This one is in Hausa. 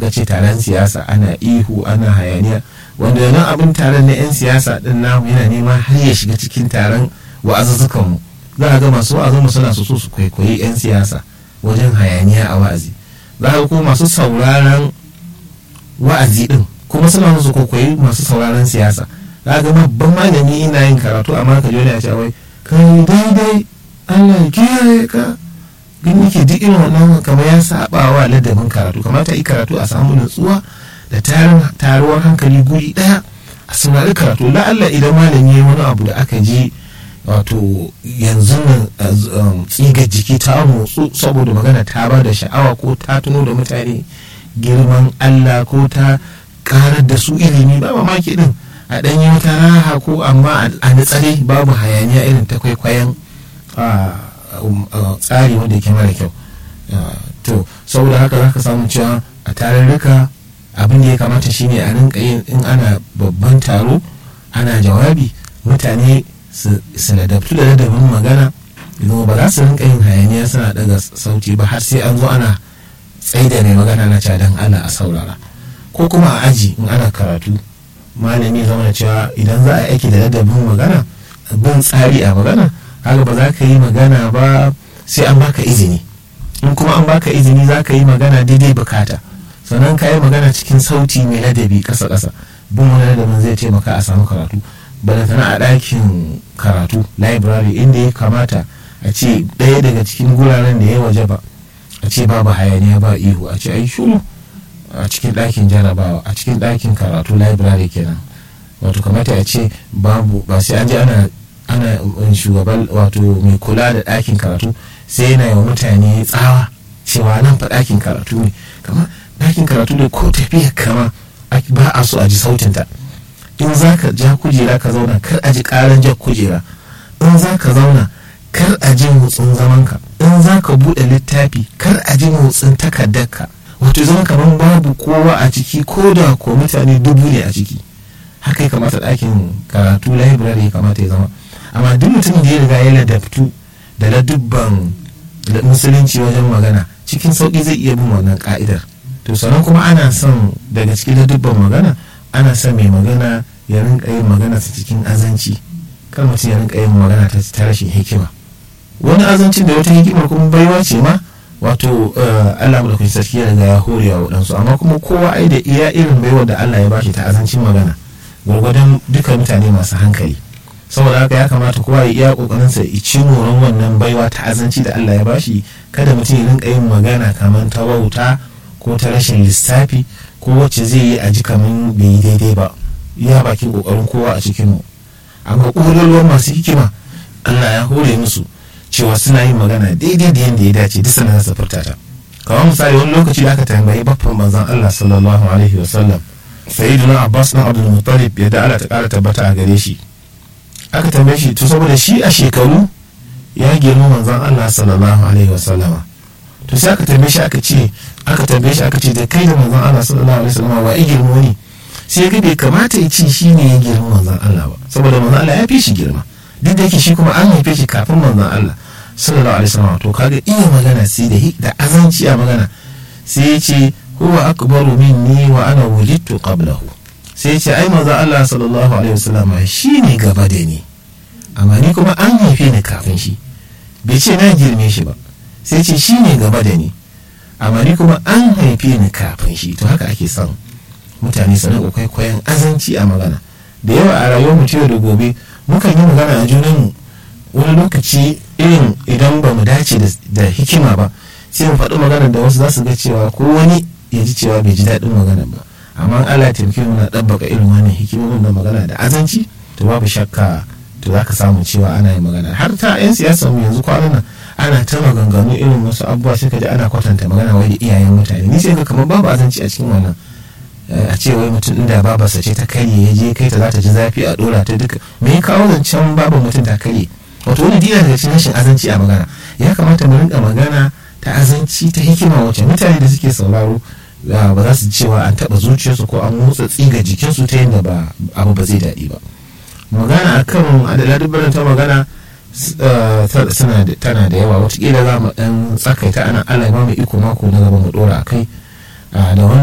aka ce taron siyasa ana ihu ana hayaniya wanda nan abin taron na 'yan siyasa din namu yana nema har ya shiga cikin taron wa'azuzzukan mu za a ga masu wa'azin suna so su kwaikwayi 'yan siyasa wajen hayaniya a wa'azi za a ga kuma masu sauraron wa'azi din kuma suna su kwaikwayi masu sauraron siyasa za a ga babban malami ina yin karatu amma ka jona ya ce wai kai daidai Allah ya kiyaye ka gani ke duk irin wannan kamar ya saba wa ladabin karatu kamata yi karatu a samu nutsuwa da tarin taruwar hankali guri daya a saurari karatu la'alla idan malami ya wani abu da aka ji wato yanzu nan tsigar jiki ta motsu saboda magana ta ba da sha'awa ko ta tuno da mutane girman Allah ko ta karar da su ilimi ba mamaki din a ɗanyi wata raha ko amma a nitsare babu hayaniya irin ta kwaikwayon tsari wanda yake mara kyau to saboda haka za ka samu cewa a tarurruka abin da ya kamata shine a rinka yin in ana babban taro ana jawabi mutane su ladabtu da ladabin magana idan ba za su rinka yin hayaniya suna daga sauti ba har sai an zo ana tsaida mai magana na cadan ana a saurara ko kuma a aji in ana karatu malami zama cewa idan za a aiki da ladabin magana bin tsari a magana haka ba za ka yi magana ba sai an baka izini in kuma an baka izini za ka yi magana daidai bukata sannan ka yi magana cikin sauti mai ladabi kasa kasa bin wani ladabin zai taimaka a samu karatu balantana a ɗakin karatu library inda ya kamata a ce ɗaya daga cikin guraren da ya waje ba a ce babu hayaniya ba ihu a ce ai shuru a cikin ɗakin jarabawa a cikin ɗakin karatu library kenan wato kamata a ce babu ba sai an je ana ana shugaban wato mai kula da ɗakin karatu sai yana yi wa mutane tsawa cewa nan fa ɗakin karatu ne kama ɗakin karatu ne ko tafiya kama ba a so a ji sautinta in za ka ja kujera ka zauna kar a ji ƙaran jan kujera in za ka zauna kar a ji motsin zamanka in za ka buɗe littafi kar a ji motsin takardarka wato zama kamar babu kowa a ciki ko da ko mutane dubu ne a ciki haka ya kamata ɗakin karatu library ya kamata ya zama amma duk mutum da ya riga ya ladabtu da ladubban musulunci wajen magana cikin sauƙi zai iya bin wannan ka'idar to sannan kuma ana son daga cikin ladubban magana ana son mai magana ya rinka yin magana ta cikin azanci kar mutum ya rinka yin magana ta rashin hikima wani azancin da wata hikimar kuma baiwa ce ma wato Allah mu da sarki ya riga ya hore wa waɗansu amma kuma kowa ai da iya irin baiwa da Allah ya bashi ta azancin magana gwargwadon duka mutane masu hankali saboda haka ya kamata kowa ya iya kokarin sa ya ci moron wannan baiwa ta azanci da Allah ya bashi kada mutum ya rinka yin magana kamar ta wauta ko ta rashin lissafi ko wacce zai yi a ji kamar bai yi daidai ba ya bakin kokarin kowa a cikin mu amma ƙololuwar masu hikima Allah ya hore musu cewa suna yin magana daidai da yadda ya dace duk sanar da furta ta kamar misali wani lokaci da aka tambayi baffan manzon Allah sallallahu alaihi wa sallam sayyiduna Abbas na Abdul Muttalib ya da Allah ta kara tabbata a gare shi aka tambaye shi to saboda shi a shekaru ya girma manzon Allah sallallahu alaihi wa sallama to sai aka tambaye shi aka ce aka tambaye shi aka ce da kai da manzon Allah sallallahu alaihi wa sallama wa ya girmo ne sai ga bai kamata ya ce shi ne ya girma manzon Allah ba saboda manzon Allah ya fi shi girma duk da yake shi kuma an haife shi kafin manzon Allah sallallahu alaihi wasallam to kaga iya magana sai da da azanci a magana sai ya ce huwa akbaru minni wa ana wulidtu qablahu sai ya ce ai manzon Allah sallallahu alaihi wasallam shi ne gaba da ni amma ni kuma an haife ni kafin shi bai ce na girme shi ba sai ce shi ne gaba da ni amma ni kuma an haife ni kafin shi to haka ake son mutane su rinka kwaikwayon azanci a magana da yawa a rayuwar mu yau da gobe mukan yi magana a junanmu wani lokaci irin idan ba mu dace da hikima ba sai mu faɗi magana da wasu za su ga cewa ko wani ya ji cewa bai ji daɗin magana ba amma Allah ya taimake mu na ɗabbaka irin wannan hikimomin da magana da azanci to babu shakka to za ka samu cewa ana yin magana har ta 'yan siyasa mu yanzu kwanan nan ana ta maganganu irin wasu abubuwa sai ka ji ana kwatanta magana wai da iyayen mutane ni sai ga kamar babu azanci a cikin wannan a ce wai mutum inda babarsa ce ta karye ya je kai ta za ta ji zafi a dora ta duka me ya kawo zancen babu mutum ta karye wato wani dina daga cikin rashin azanci a magana ya kamata mu rinka magana ta azanci ta hikima wacce mutane da suke sauraro ba za su cewa an taba zuciyarsu ko an motsa tsiga jikinsu ta yadda ba abu ba zai daɗi ba magana akan adala dubbaran ta magana tana da yawa watakila za mu ɗan tsakaita ana ala ma mai iko mako na gaba mu ɗora a kai da